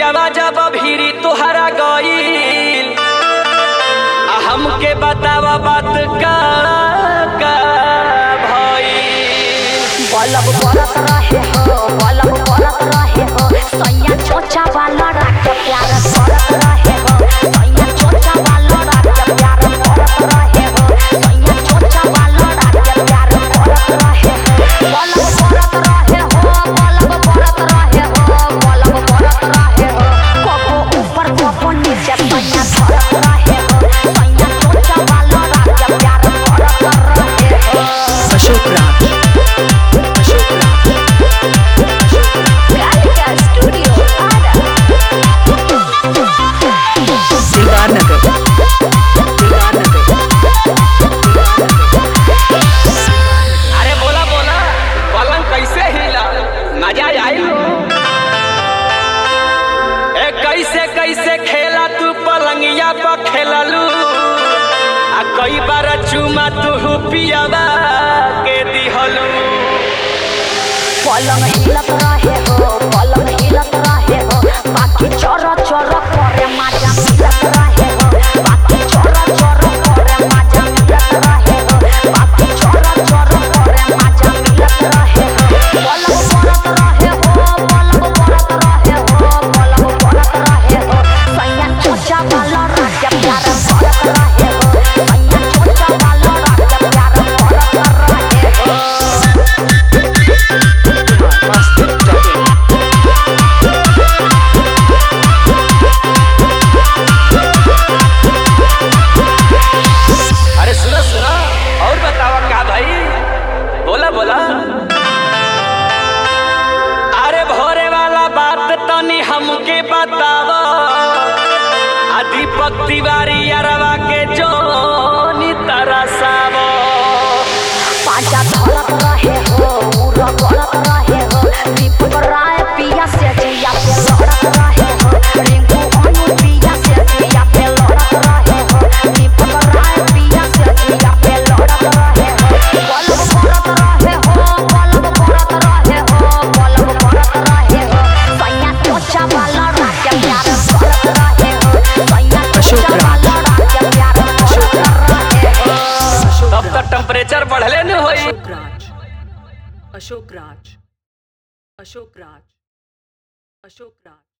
पियावा जब भीरी तोहरा गईल आ हमके बतावा बात का का भईल बलब बरत रहे हो बलब बरत रहे हो सैया चोचा वाला रात प्यार करत रहे हो सैया चोचा वाला रात प्यार करत रहे हो सैया चोचा वाला रात प्यार करत रहे हो बलब बरत रहे हो बलब बरत रहे हो बलब बरत रहे हो कबो ऊपर कबो नीचे सैया धरत रहे हो सैया चोचा वाला रात प्यार करत रहे हो अशोक राज अशोक राज Gallica Studio Ada. दीवार नगर दीवार नगर अरे बोला बोला पलंग कैसे हिला मजा आई ए कैसे कैसे खेला तू पलंगिया पर खेललू आ कई बार चुमा तू पियावा के दिहलू पलंग हिलत रहे हो पलंग हिलत रहे हो बाकी चोर चोर करे मजा मिलत रहे हो बाकी चोर चोर करे मजा मिलत रहे हो बाकी चोर चोर करे मजा मिलत रहे हो पलंग परत रहे हो पलंग परत रहे हो पलंग परत रहे हो सैया चोचा वाला राजा प्यार करत रहे हो सैया चोचा वाला राजा प्यार करत रहे हो अरे सुनो सुनो और बतावा का भाई बोला बोला अरे भोरे वाला बात तनी हमके बतावा आ दीपक तिवारी अरवा के जोनी तरसावा पांचा धरत रहे हो उरा करत रहे हो दीपक राय पिया से जिया पे लड़त रहे हो रिंकू अनु पिया से जिया पे लड़त रहे हो दीपक राय पिया से जिया पे लड़त रहे हो बलब करत रहे हो बलब करत रहे हो बलब करत रहे हो सैया चोचा वाला राजा प्यार करत रहे हो सैया अशोक चोचा राज। वाला राजा प्यार करत रहे हो तब तक टेम्परेचर बढ़ले न होई अशोक राज अशोक राज अशोक राज अशोक राज